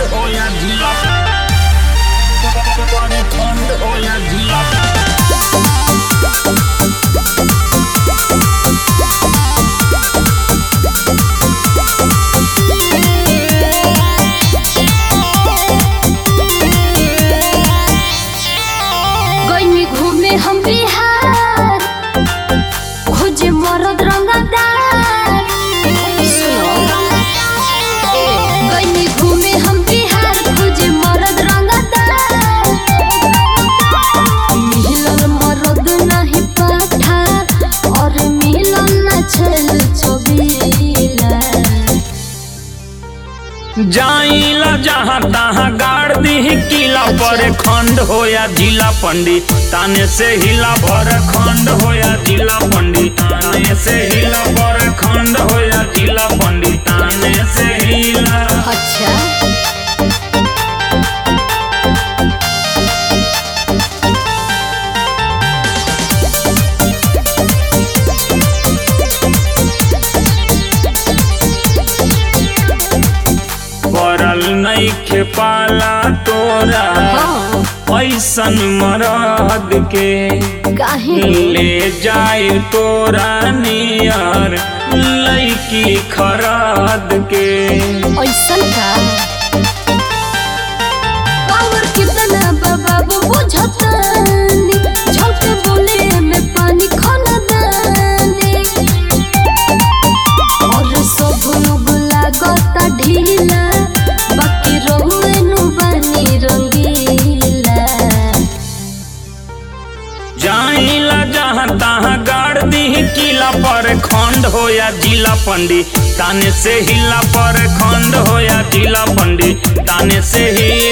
हो या जिला बड़े खंड हो या जिला गइनी घूमे हम बिहार खोजे मरद रंगदार गइनी घूमे हम बिहार खोजे मरद रंगदार मिलल मरद नहीं पाठा और मिलल न छल छबीला जाइला जहाँ तहाँ गाड़ दी किला पर खंड हो या जिला पंडित ताने से हिला भर खंड हो या जिला पंडित ताने से हिला भर खंड हो या जिला पंडित ताने से हिला अच्छा पड़ल नइखे पाला तोरा हाँ ऐसन मरद के काहे ले जाए तोरा नियर लैकी खराद के ऐसन का पावर कितना बाबा बुझतानी झलके बोले में पानी खनदानी और सब लोग लागता ढीला बाकी रहुए नु बनी रंगीला जाइला जहाँ तहाँ गाड़ दी किला पर खंड हो या जिला पंडित ताने से हिला पर खंड हो या जिला पंडित ताने से ही